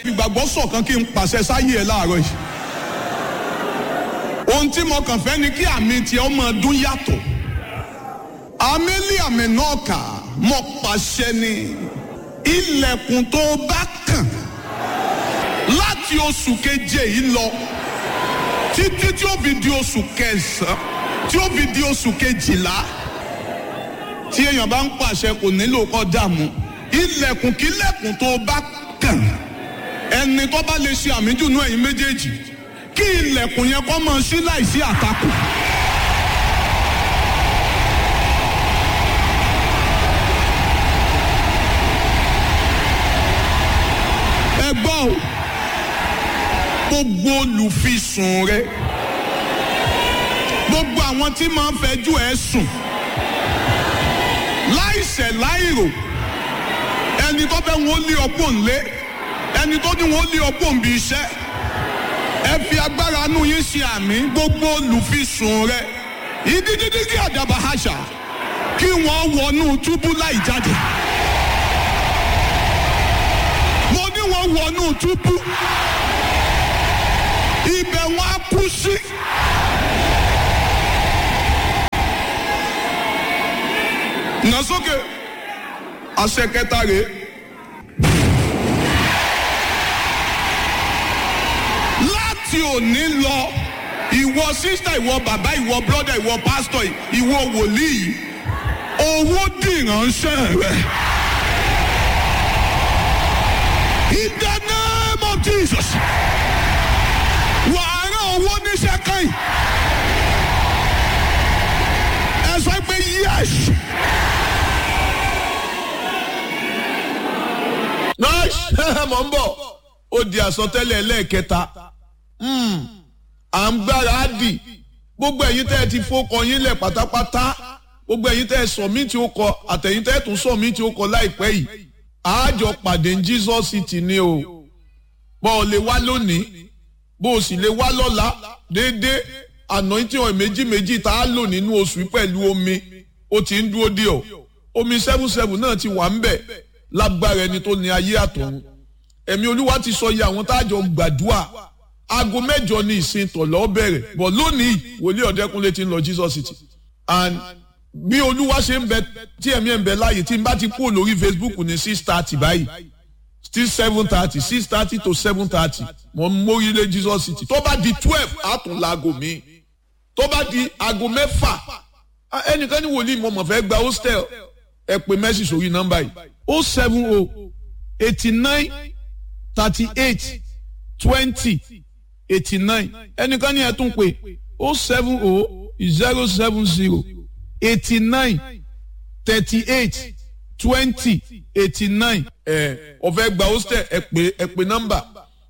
fìgbàgbọ́ ṣọ̀kan kí n pàṣẹ sáyé ẹ láàárọ̀ yìí ohun tí mo kàn fẹ́ ni kí àmì tiẹ̀ ọmọ ọdún yàtọ̀ àmẹ́lí àmì náà kà mo pàṣẹ ni ilẹ̀kùn tó bá kàn láti oṣù keje yìí lọ títí tí ó fi di oṣù kẹsàn-án tí ó fi di oṣù kejìlá tí èèyàn bá ń pàṣẹ kò nílò kó dààmú ilẹ̀kùn kílẹ̀kùn tó bá kàn ẹni tó bá lè ṣe àmì jùnú ẹ̀yin méjèèjì kí ilẹ̀kùn yẹn kó máa ṣí láìsí àtakò. ẹ gbọ́ o gbogbo olùfisùn rẹ gbogbo àwọn tí máa ń fẹjú ẹ sùn láìṣẹ̀ láìrò ẹni tó fẹ́ wọn lé ọpọ́ ńlé ẹni tó ní wọn lé ọpọ́ ńbi iṣẹ́ ẹ fi agbára inú yín ṣe àmì gbogbo olùfisùn rẹ ìdíjídíjí àdàbà àṣà kí wọ́n wọnú túbú láì jáde mo ní wọ́n wọnú túbú ibẹ̀ wọn á kú sí. nà sókè àṣẹ kẹta rèé. láti òní lọ ìwọ sísítà ìwọ bàbá ìwọ brọ́dà ìwọ pásítọ̀ ìwọ wòlíì owó dìránṣẹ́ rẹ. In the name of Jesus wàá rán owó níṣẹ́ kan yìí. ẹ sọ pé yes. nice mọ̀ ń bọ̀ ó di àsọtẹ́lẹ̀ ẹlẹ́ẹ̀kẹta à ń gbára á dì gbogbo ẹ̀yin tẹ́ ẹ ti fọkọ yín lẹ̀ pátápátá gbogbo ẹ̀yin tẹ́ ẹ sọ̀mítì ó kọ àtẹ̀yin tẹ́ ẹ tún sọ̀mítì ó kọ láìpẹ́ yìí àájọ pàdé ní Jesus City ni o bọ́ ọ lè wá lónìí bó o sì lè wá lọ́la déédéé anointing oil méjì méjì tá a lò nínú oṣù pẹ̀lú omi ó ti ń dúró dé ọ omi seven seven náà ti wà ń bẹ̀ lágbára ẹni tó ní ayé àtọ̀run ẹ̀mí olúwa ti sọ iye àwọn táàjọ gbàdúrà aago mẹ́jọ ní ìsìn tọ̀lọ́ bẹ̀rẹ̀ bọ̀ lónìí wòlíì ọ̀dẹ́kúnlé ti ń lọ Jesus City and bí olúwa ṣe ń bẹ tí ẹ̀mí ẹ̀ ń bẹ láàyè tí n bá ti kú lórí Facebook ní six thirty báyìí still seven thirty six thirty to seven thirty mo ń mórílé Jesus City tó bá di twelve àtúnláago mi tó bá di aago mẹ́fà ẹnìkan ní wòlíì mo mọ̀ fẹ́ gba hostel ẹ pè mẹ́sì sórí nọ́mbà yìí o seven o eighty nine thirty eight twenty eighty nine ẹnìkan ní ẹ tún pè o seven o zero seven zero eighty nine thirty eight twenty eighty nine ẹ ọ̀fẹ́ gba hostel ẹ pè ẹ pè nọ́mbà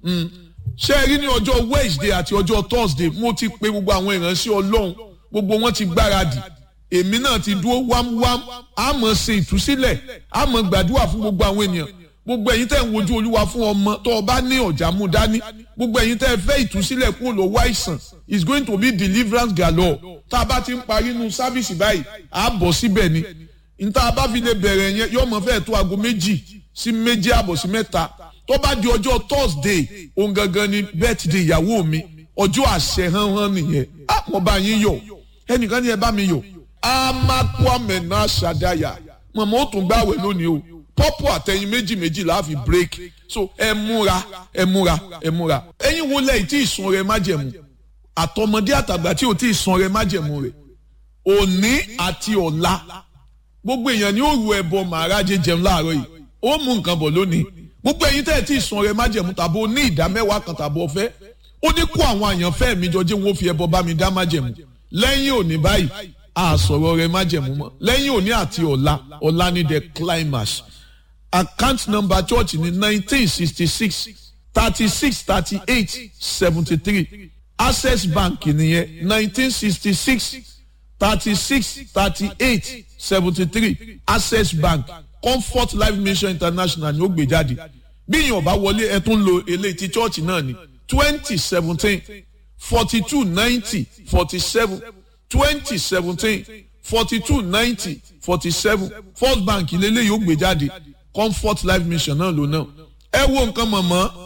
ṣé ẹ rí ní ọjọ́ Wednesday àti ọjọ́ Thursday mo ti pe gbogbo àwọn ìránṣẹ́ Ọlọ́run gbogbo wọn ti gbáradì èmi náà ti dúró wámúwám a máa ṣe ìtúsílẹ̀ a máa gbàdúrà fún gbogbo àwọn ènìyàn gbogbo ẹ̀yin tẹ́ ń wojú olúwa fún ọmọ tó o bá ní ọ̀jà mú dání gbogbo ẹ̀yin tẹ́ ẹ fẹ́ ìtúsílẹ̀ kúrò lọ́wọ́ àìsàn is going to be deliverance galore tá a bá ti ń parí inú sáfìsì báyìí a bọ̀ síbẹ̀ ni níta a bá fi lè bẹ̀rẹ̀ yẹn yóò mọ̀ fẹ́ tó aago méjì sí méjì àbọ̀ sí mẹ́ta tó bá di ọjọ́ Thursday òun gangan ni birthday ìyàwó mi ọjọ́ àṣẹ hánhán nìyẹn á mo bá yín yọ̀ ẹnìkan ní ẹ bá mi yọ̀ amakwame náà ṣàdáyà mọ̀mọ́ ó tún gbàwẹ̀ lónìí o pọ́pọ̀ àtẹ̀yìn méjì méjì la fi break so ẹ múra ẹ múra ẹ múra ẹ̀yin wo lẹ́yìn tí ìsun rẹ májẹ̀mú àtọmọdé àtàgbà tí ò tí ìsun rẹ májẹ̀mú rẹ òní àti ọ̀la gbogbo èèyàn ni ó ru ẹbọ màrájẹ jẹun láàárọ̀ yìí ó mú nǹkan bọ̀ lónìí gbogbo ẹ̀yin tẹ́ ẹ̀ tí ìsun rẹ májẹ̀mú tàbí ó ní ìdá mẹ́wàá kan tàbí ọ̀fẹ́ ó ní kó àwọn àyànfẹ́ mi jọ jẹ́ wọn fi ẹbọ bá mi dá májẹ̀mú lẹ́yìn òní báyìí àsọ̀rọ̀ rẹ májẹ̀mú mọ́ lẹ́yìn òní àti ọ̀la ọ̀la ní the climax account number church ní nineteen sixty six thirty six thirty eight seventy three access bank nìyẹn nineteen sixty six thirty six thirty eight seventy three access bank comfort life mission international ni ó gbé jáde bí èèyàn bá wọlé ẹ tún lo eléyìí ti church náà ní twenty seventeen forty two ninety forty seven twenty seventeen forty two ninety forty seven first bank lélẹ́yìí ó gbé jáde comfort life mission náà ló náà ẹ wo nǹkan mọ̀mọ́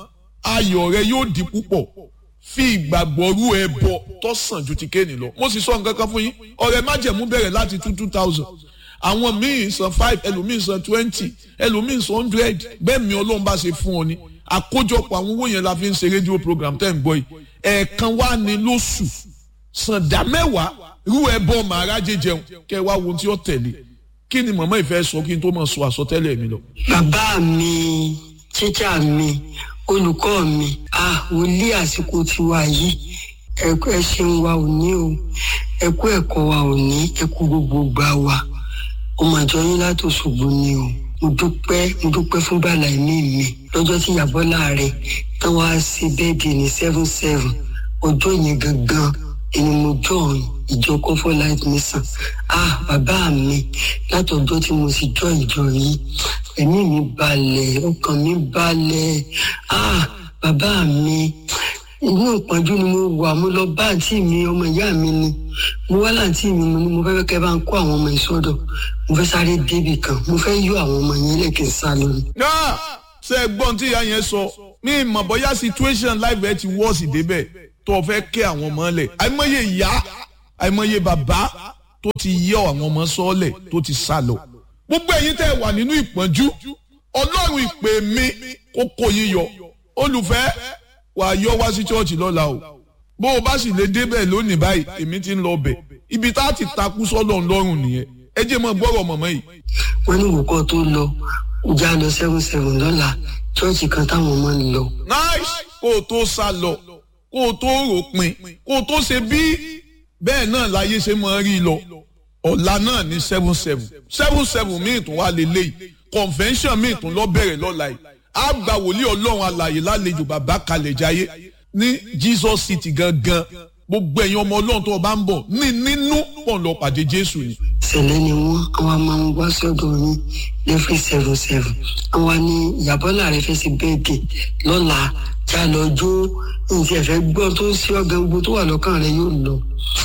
ayọ̀ rẹ yóò di púpọ̀ fi ìgbàgbọ́ rú ẹbọ tó sàn ju ti kéènì lọ mo sì sọ nǹkan kan fún yín ọ̀rẹ́ májẹ̀mú bẹ̀rẹ̀ láti two two thousand àwọn míì san five ẹlòmíì san twenty ẹlòmíì san hundred bẹ́ẹ̀ mi ọlọ́run bá ṣe fún ọ ni àkójọpọ̀ àwọn owó yẹn la fi ń ṣe rédíò program tẹ́ ń gbọ́ yìí ẹ̀ẹ̀kan wá ní lóṣù san dá mẹ́wàá rú ẹbọ màrá jẹjẹun kẹ́ ẹ wá wo tí ó tẹ̀lé kí ni màmá ìfẹ́ sọ kí n tó máa sọ àsọtẹ́lẹ̀ mi lọ. bàbá mi tíjà mi olùkọ́ mi ah wòlíì àsìkò tiwa yìí ẹ̀kú ẹ̀ ṣeun wa ò ní o ẹ̀kú ẹ̀kọ́ wa ò ní ẹ̀kú gbogbo gbà wa ọmọ àjọ yín láti Òṣogbo ni o mo dúpẹ́ mo dúpẹ́ fún bàlá ẹ̀mí mi lọ́jọ́ tí ìyàbọ̀ rẹ̀ tán wá sí bẹ́ẹ̀dì ní seven seven ọjọ́ yẹn gangan ẹni mo jọ ìjọ comfort life mission ah bàbá mi látọjọ́ tí mo sì jọ ìjọ yìí ẹ̀mí mi balẹ̀ ọkàn mi balẹ̀ ah bàbá mi inú ìpọ́njú ni mo wà mo lọ bá àǹtí mi ọmọ ìyá mi ni mo wá láǹtí mi mo ní mo fẹ́ kẹ́ bá ń kó àwọn ọmọ ìsọdọ̀ mo fẹ́ sáré débì kan mo fẹ́ yọ àwọn ọmọ yẹn lẹ́kìn sá lórí. náà ṣe é gbọ́n tí ìyá yẹn sọ mi mọ̀ bóyá situation life ẹ ti wọ́ọ̀sì débẹ̀ tó o fẹ́ kẹ́ àwọn ọmọ lẹ̀ àìmọye ìyá àìmọye bàbá tó ti yọ àwọn ọmọ sọ́ọ̀lẹ̀ tó ti sá lọ. gbogbo ẹ̀yin tẹ́ ẹ wà nínú ìpọ́njú ọlọ́run ìpè mi kó kó yín yọ olùfẹ́ wà á yọ wá sí chọ́ọ̀chì lọ́la o bó o bá sì lè débẹ̀ lónìí báyìí èmi ti ń lọ bẹ̀ ibi tá a ti takú sọ́dọ̀ ńlọ́rùn nìyẹn ẹ jẹ́ mọ́ gbọ́rọ̀ mọ̀mọ́ yìí. wọ́n ní ìwòkọ́ tó lọ já lọ seven seven lọ́la chọ́ọ̀chì kan táwọn ọmọ ń lọ. nice kó o tó sá lọ kó o tó ròpin kó o tó ṣe bí bẹ́ẹ̀ náà láyé ṣe máa rí lọ ọ̀la náà ní seven seven seven seven míì tún wá lélẹ́yìí convention míì tún lọ bẹ̀rẹ̀ lọ́la yìí á gba wòlíì ọlọ́run alàyè lálejò bàbá kalẹ̀ jayé ní Jesus city gangan gbogbo ẹ̀yin ọmọ ọlọ́run tó o bá ń bọ̀ ní nínú pọ̀ lọ pàdé jésù ni. ìṣẹ̀lẹ̀ ni wọ́n àwọn máa ń wá sọ́dọ̀ yín lẹ́fí seven seven àwọn ní ìyàbọ̀lá rẹ̀ fẹ́ sí bẹ́ẹ̀dẹ̀ lọ́la já lọ jó nǹkan ẹ̀fẹ́ gbọ́ tó ń sí ọ̀gá gbogbo tó wà lọ́kàn rẹ̀ yóò lọ.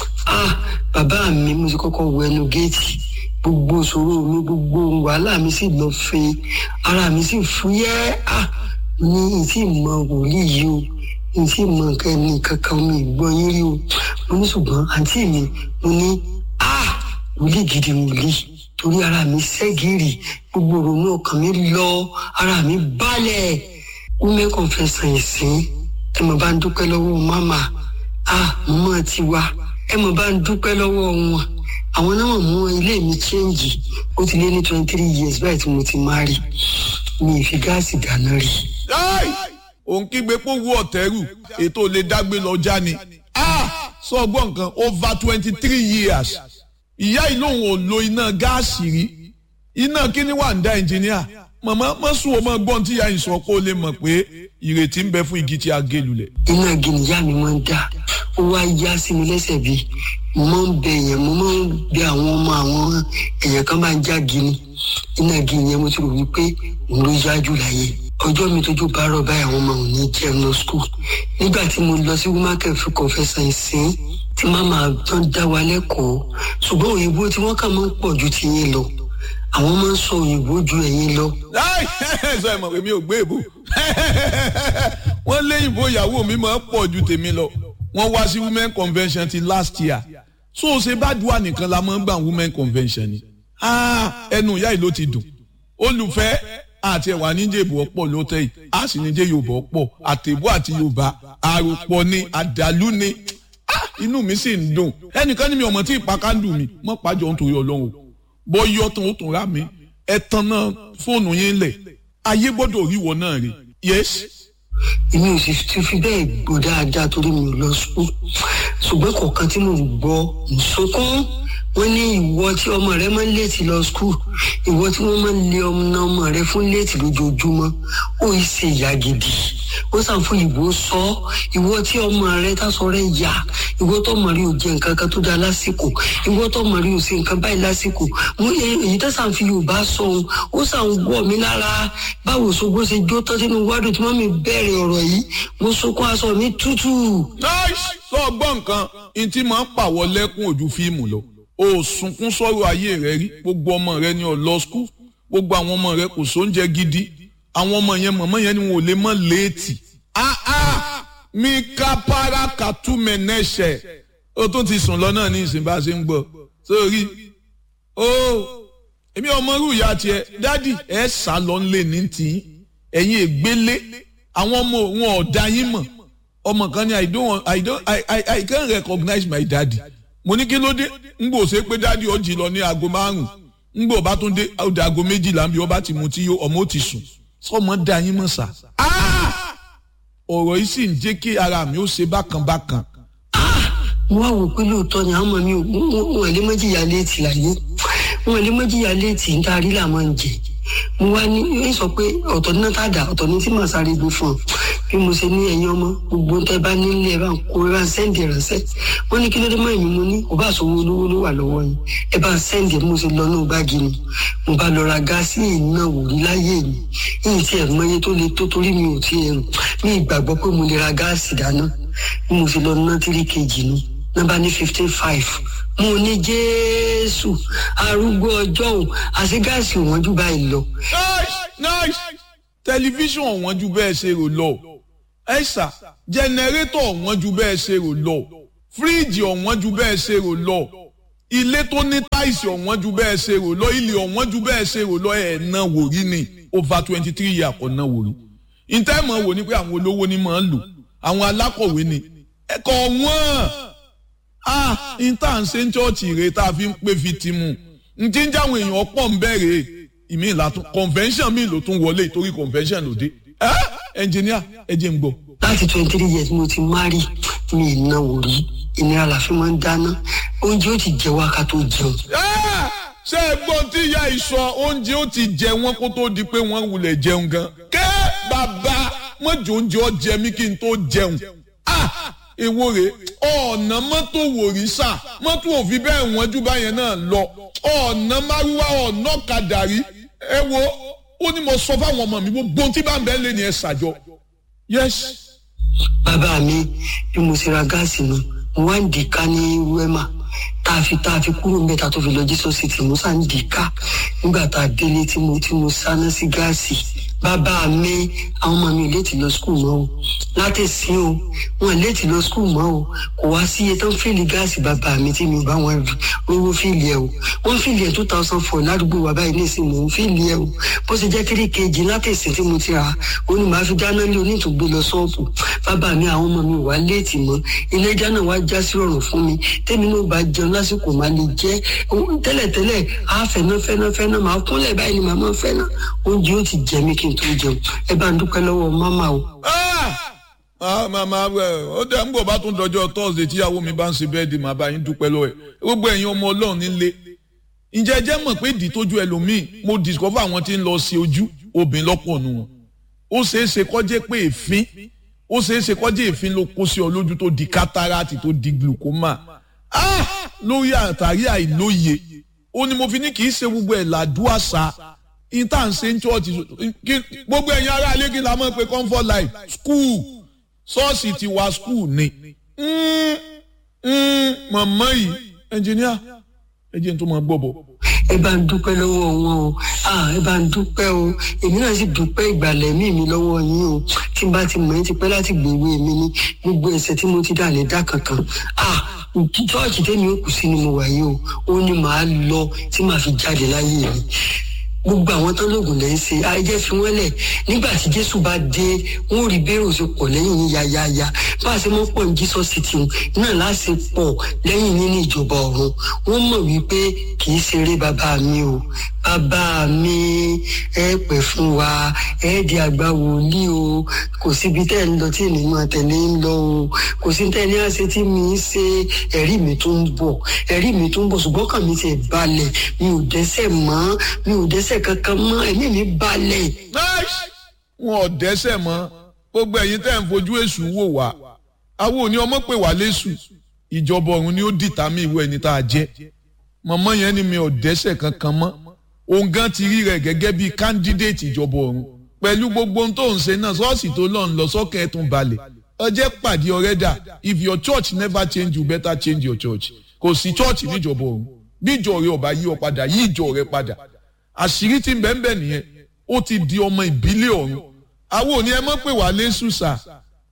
ah bàbá mi mo ti kọ́kọ́ wọ ẹnu géètì gbogbo ìṣòro mi gbogbo wàhálà mi sì lọ fẹ́ ara mi sì fúyẹ́ ah ní ìtì mọ wòlíì yìí o ìtì mọ nǹkan ẹni kankan mi gbọ́ yín rí o mo ní ṣùgbọ́n àǹtí mi mo ní ah wòlíì gidi wòlíì torí ara mi ṣẹ́gìrì gbogbo ìrònú ọkàn mi lọ ara mi balẹ̀ women confession ìsìn ẹ mọ̀ bá ń dúpẹ́ lọ́wọ́ mama ah mọ́ ti wá ẹ mọ̀ bá ń dúpẹ́ lọ́wọ́ wọn àwọn náà mú ilé mi chẹ́ǹgì ó ti lé ní twenty three years báyìí tí mo ti máa rí mi ì fi gáàsì dáná rí. òun kígbe pòwú ọ̀tẹ́rù ètò lè dágbé lọ já ni sọ ọgbọ́n nǹkan over twenty three years ìyá yìí lòun ò lo iná gáàsì rí iná kíní wà ń dá ẹnjìníà màmá mọ́sùn o máa gbọ́n tí ìyá yìí sọ kó lè mọ̀ pé ìrètí ń bẹ fún igi tí a gé lulẹ̀. iná igi nìyá mi máa ń dá ó wá yá sí mi lẹ́sẹ̀ bí mo máa ń bẹ èèyàn mo máa ń bẹ àwọn ọmọ àwọn èèyàn kan máa ń já gini iná igi yẹn mo ti rò wípé òun ló yá jù láyé ọjọ́ mi tójú bá rọ̀ báyìí àwọn ọmọ òun ní jẹun lọ skul nígbà tí mo lọ sí womaken fún kọfẹsàn ìsìn tí màmá tán dá wa lẹ́kọ̀ọ́ ṣùgbọ́n òyìnbó tí wọ́n kà máa ń pọ̀ ju tiyín lọ àwọn máa ń sọ òyìnbó ju ẹ̀yin lọ. sọ ẹ mọ̀ pé mi ò gbé èbò wọ́n léyìnbó ìyàwó mi máa ń pọ̀ ju tèmi lọ wọ́n wá sí women convention ti last year so ṣe bá dùn nìkan la máa ń gbà women convention ni ẹnu ìyá yìí ló ti dùn olùfẹ́ àti ẹ̀wà níjẹ̀bù ọ̀pọ̀ ló tẹ̀ yìí a sì níjẹ̀ yorùbá ọ̀pọ̀ àtẹ̀bù àti yorùbá àròpọ̀ ni àdàlú ni inú mi sì ń dùn ẹnìkan ní mi ọmọ tí ìpàkàndù mi mọ́ pàjọ nítorí ọlọ́run bọ́ yọ tán ó tún rà mí ẹ tan náà fóònù yín lẹ̀ ayé gbọ́dọ̀ ríwọ náà rí yes. èmi ò sì ti fi bẹ́ẹ̀ gbọ́ dáadáa torí mi ò lọ sùn ṣùgbọ́n kọ̀ọ̀kan tí mo gbọ́ ń sunkún wọ́n ní ìwọ tí ọmọ rẹ máa ń léètì lọ skul ìwọ tí wọ́n máa ń lé ọmọ ọmọ rẹ fún léètì lójoojúmọ́ ó yìí ṣe ìyá gidi wọ́n sàn fún ìbò sọ ìwọ tí ọmọ rẹ tásọ rẹ yà ìwọ tó ọmọ rẹ ò jẹ nǹkan kan tó dáa lásìkò ìwọ tó ọmọ rẹ ò ṣe nǹkan báyìí lásìkò mo yẹ èyí tó sàn fi yorùbá sọ ohun ó sàn wọ mí lára báwo ṣogbó ṣe jó tán sínú wádùn tí wọ́n mi bẹ̀rẹ̀ ọ̀rọ̀ yìí mo sunkún aṣọ mi tútù. sọ gbọ́ nǹkan ntí máa ń pàwọ́ lẹ́kùn ojú fíìmù lọ o sunkún sọ̀rọ̀ ayé rẹ rí gbogbo ọmọ rẹ ni ó lọ skul gbogbo àwọn ọmọ rẹ kò sóúnjẹ gidi àwọn ọmọ yẹn mọ̀mọ́ yẹn ni wọn ò lè mọ̀ léètì ah ah mi kapara katumenẹsẹ o tún ti sùn lọ náà ní ìsìn bá a ṣe ń gbọ́ sórí o èmi ọmọ rú ìyá tiẹ̀ dádì ẹ sá lọ nílé ní tì í ẹ̀yin ègbélé àwọn ọmọ wọn ọ̀dà yín mọ̀ ọmọ kan ní i don't want i don't i i i can't recognize my daddy mo ní kí ló dé ń gbò ṣe pé dádì ó jí lọ ní aago márùn ń gbò bá tún dé ọdẹ aago méjìlá bí ọba ti mu tí yó ọmọ ó ti sùn sọmọ dá yín mọ̀ sá. ọ̀rọ̀ yìí sì ń jẹ́ kí ara mi ó ṣe bákan bákan. mo wá wò pé lóòótọ́ ni àwọn ọmọ mi ò wọ́n lè mọ́jìyà léètì láyé wọ́n lè mọ́jìyà léètì ń darí làwọn ń jẹ mo wá ní yóò sọ pé ọ̀tọ̀ ní náà dà ọ̀tọ̀ ní tí màá sáré gbé fún ọ bí mo ṣe ní ẹ̀yin ọmọ gbogbo tẹ bá nílé ẹ bá ń kó ẹ bá ń sẹ́ǹdì ránṣẹ́ wọ́n ní kí ló dé mọ́ èmi mo ní kò bá sọ̀wọ́ olówó ló wà lọ́wọ́ yín ẹ bá ń sẹ́ǹdì mo ṣe lọ ní báàgì mi mo bá lọ ra gáàsì iná wò rí láyé mi yìí tí ẹ mọ iye tó le tó torí mi ò tí ẹ rò mi ìgbàgbọ́ pé mo lè ra gáàsì dáná bí mo ṣe lọ ná tírí kejì ni nọ́mbà ní fifteen five mo ní jésù arúgbó ọjọ́ òun àti gáàsì wọn jù báyìí lọ. nice nice tẹlifíṣàn ọ̀wọ́n ju bẹ́ẹ̀ ṣe rò lọ ẹ̀sà jẹnẹrétọ̀ ọ̀wọ́n ju bẹ́ẹ̀ ṣe rò lọ fíríìjì ọ̀wọ́n ju bẹ́ẹ̀ ṣe rò lọ ilé tó ní táìsì ọ̀wọ́n ju bẹ́ẹ̀ ṣe rò lọ ilé ọ̀wọ́n ju bẹ́ẹ̀ ṣe rò lọ ẹ̀ náà wò rí ni over twenty three years kò náà wò rí ìtẹ́mọ̀ wò ni pé àwọn olówó ni máa ń lò àwọn alákọ̀wé ni ẹ̀kọ́ wọ́n ah ìta ń ṣe ń chọ́ọ̀chì rẹ̀ tá a fi ń pè fi ti mu n ti ń jáwọn èèyàn pọ̀ ń bẹ̀rẹ̀ ìmí ìlàtún convention mi ló tún wọlé torí convention ló dé ẹ ẹnjìníà ẹ jẹ́ ń gbọ́. láti twenty three years mo ti mari mi ìnáwó rí ìnira làfi máa ń dáná oúnjẹ ó ti jẹ wá ká tó jẹun. ṣé ẹ gbọ́ tí ìyá ìsọ oúnjẹ ó ti jẹ wọ́n kó tó di pé wọ́n wulẹ̀ jẹun gan. kẹ́ bàbá mọ́jọ oúnjẹ ọ jẹ mí kí n tó jẹun. èwo rè ọ̀nà mọ́tò wòrísà mọ́tò òfin bẹ́ẹ̀ wọ́n jù báyẹn náà lọ ọ̀nà márúwá ọ̀nà kàdàrí ẹ wo ó ní mo sọ fáwọn ọmọ mi gbogbo tí bá ń bẹ́ẹ̀ lé ní ẹ ṣàjọ. yes. bàbá mi bí mo ṣe ra gáàsì mi mo wá ń dìka ní wẹ́mà tá a fi tá a fi kúrò mẹ́ta tó fi lọ jísọ́ sí ti mo sá ń dìka nígbà tá a délé tí mo tí mo sáná sí gáàsì bàbá mi àwọn ọmọ mi léètì lọ skul mọ́ o láti sin o wọn léètì lọ skul mọ́ o kò wá sí iye tó ń fìlì gáàsì bàbá mi tí mi ò bá wọn rówó fìlì ẹ o wọn fìlì ẹ two thousand four ládùúgbò wa báyìí nísìn mò ń fìlì ẹ o bó ṣe jẹ́ three kg láti ìsìn tí mo ti rà ó ní màá fi dáná lé onítùgbé lọ ṣọ́ọ̀bù bàbá mi àwọn ọmọ mi wà léètì mọ́ ilé dáná wa já sí rọrùn fún mi tèmi náà bá jẹun lásìkò máa lè jẹ tẹ́lẹ̀tẹ́lẹ̀ á fẹ́ná fẹ́ná fẹ́ná máa kúnlẹ̀ báyìí ni màmá fẹ́ná oúnjẹ ó ti jẹ mí kí n tó jẹun ẹ bá ń dúpẹ́ lọ́wọ́ máma o. màmá ó dẹ̀ ń bọ̀ bá tún dọjọ́ thursday tíyàwó mi bá ń ṣe bẹ́ẹ̀dì màá bá yín dúpẹ́ lọ́wọ́ ẹ̀ gbogbo ẹ̀yin ọmọ ọlọ́run nílé ǹjẹ́ ẹ jẹ́ mọ̀ pé ìdí tójú ẹlòmíì mo discover àwọn tí ń lọ sí ojú obìnrin lọ́pọ̀ nù wọn ó ṣeé ṣe kọ́jẹ́ pé èéfín ó ṣeé ṣe kọ́jẹ́ èéfín ló kó sí ọ lójú tó di cataract tó di glaucoma lórí àtàrí àìlóye ó ní mo fi ní kì í ṣe gbogbo ẹ̀ làdúàṣà ìta ń ṣe ń chọ́ọ̀tì gbogbo ẹ̀yin ará ilé kí n la mọ̀ pé comfort life school ṣọ́ọ̀ṣì ti wá school ni mọ̀mọ́ yìí ẹnjìníà ẹ jẹ́ n tó máa gbọ́ bọ̀. ẹ bá ń dúpẹ́ lọ́wọ́ wọn o ẹ bá ń dúpẹ́ o èmi náà sì dúpẹ́ ìgbàlẹ̀ mí mi lọ́wọ́ yín o tí n bá ti mọ̀ ẹ́ ti pẹ́ láti gbèwé mi ní gbogbo ẹ̀sẹ̀ tí mo ti dà lè dá kankan chọ́ọ̀chì tẹ́mi ó kù sí ni mo wà yìí o ó ní màá lọ tí màá fi jáde láyé mi gbogbo àwọn tó lóògùn lẹ́ ń ṣe ayé fi wọ́n lẹ̀ nígbà tí jésù bá dé wọn ò rí bẹ́ẹ̀rù ṣe pọ̀ lẹ́yìn yín yáyáyá bá a ṣe mọ́ pọ̀ ní jesus city náà láṣẹ pọ̀ lẹ́yìn yín ní ìjọba ọ̀run wọ́n mọ̀ wípé kì í ṣeré bàbá mi o bàbá mi ẹ pẹ́ fún wa ẹ di àgbà wòlíì o kò síbi tẹ́ ẹ ń lọ tí ènìyàn tẹ̀lé ń lọ o kò sí tẹ́ ẹ ní àṣẹ tí mi ń ṣe ẹ̀rí mi tó ń bọ̀ ẹ̀rí mi tó ń bọ̀ ṣùgbọ́n kàn mi ti balẹ̀ mi ò dẹ́sẹ̀ mọ́ mi ò dẹ́sẹ̀ kankan mọ́ ẹ̀mí mi balẹ̀. wọn ò dẹ́sẹ̀ mọ́ gbogbo ẹ̀yin tẹ́ ń fojú èṣù wò wá àwọn òní ọmọ pè wá léṣù ìjọba ọ̀run ni ó dìtàmì ìwé ẹni tá a jẹ́ mọ̀mọ́ yẹn ni mi ò dẹ́sẹ̀ kankan mọ́ òun gan ti rí rẹ̀ gẹ́gẹ́ bíi candidate ìjọba ọ̀run pẹ̀lú gbogbo ohun tó ń ṣe náà ṣọ́ọ̀ṣì tó lọ́n lọ sọ́kẹ́ ẹ̀tún balẹ̀ ọjẹ́ pàdé ọ̀rẹ́ dà if your church never change you better change your church kò sí church níjọba ọ̀run bí ìjọ rẹ ọba yí ọ padà yí ìjọ rẹ padà àṣírí tí ń bẹ́ẹ̀ bẹ́ẹ̀ nìyẹn ó ti di ọmọ ìbílẹ̀ ọ̀run àwọn òní ẹ mọ̀ pé wà lẹ́sù sà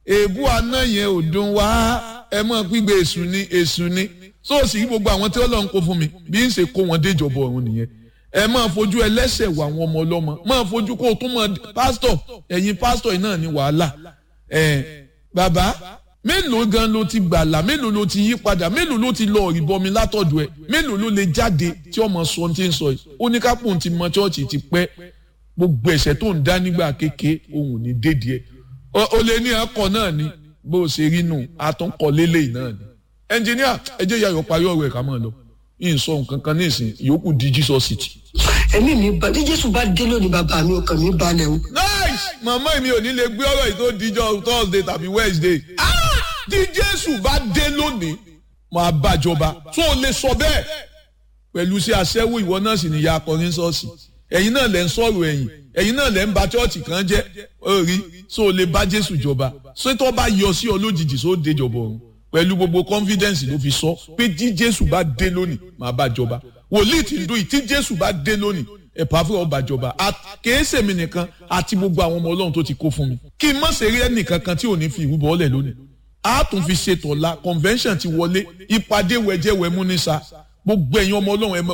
èébú àná yẹn ò dùn wá ẹ mọ̀ gbígbé èṣù ni èṣù ni sóòsì yìí gbogbo àwọn tí Ọlọ́run kó fún mi bí ń ṣe kó wọn déjọba ọ̀run nìyẹn ẹ máa fojú ẹlẹ́ṣẹ̀ wà àwọn ọmọ ọlọ́mọ máa fojú kó o tún mọ pásítọ̀ ẹ̀yin pásítọ̀ yìí náà ní wàhálà ẹ̀ bàbá mélòó gan ló ti gbàlà mélòó ló ti yí padà mélòó ló ti lọ ìbọmi látọ̀dọ̀ ẹ̀ mélòó ló lè jáde tí ọmọ sọ ti ń sọ yìí ó ní kápò ti mọ chọ́ọ̀chì ti pẹ́ gbogbo ẹ̀ṣẹ̀ tó ń dá nígbà kéke òun ní dédìí ẹ̀ o lè ní akọ náà ni bó o ṣe rí nù àtúnkọ lélẹ́yìn náà ni ẹnjìníà ẹ jẹ́ yàyọ̀ parí ọ̀rọ̀ ẹ̀ ká máa lọ yìí sọ nǹkan kan nísìn ìyókù di Jesus city. ẹ̀mí mi bá bí jésù bá dé lónìí bàbá mi ọkàn mi balẹ̀ o. nice màmá mi ò ní lè gbé ọ̀rọ̀ yìí tó dijọ́ thursday tàbí wednesday. tí jésù bá dé lónìí máa bàjọba tó o lè sọ bẹ́ẹ̀ pẹ̀lú sí aṣẹ́wó ìwọ náà sì níyà akọrin ṣọ́ọ̀ṣì ẹ̀yin náà lẹ́ ń sọ̀rọ̀ ẹ̀yìn ẹ̀yin náà lẹ́ ń ba chọ́ọ̀chì kan jẹ́ orí tó o lè bá jésù jọba ṣé tó bá yọ sí ọ lójijì tó dé jọba ọ̀run pẹ̀lú gbogbo confidence ló fi sọ pé tí jésù bá dé lónìí máa bá jọba wòlíì tí ń dún yìí tí jésù bá dé lónìí ẹ̀pà fún ọba jọba kèése mi nìkan àti gbogbo àwọn ọmọ ọlọ́run tó ti kó fún mi kí n má ṣe rí ẹnìkan kan tí ò ní fi ìrúbọ ọlẹ̀ lónìí a tún fi ṣètò ọ̀la convention ti wọlé ìpàdé wẹ̀jẹ̀wẹ̀ mú ní sa gbogbo ẹ̀yin ọmọ ọlọ́run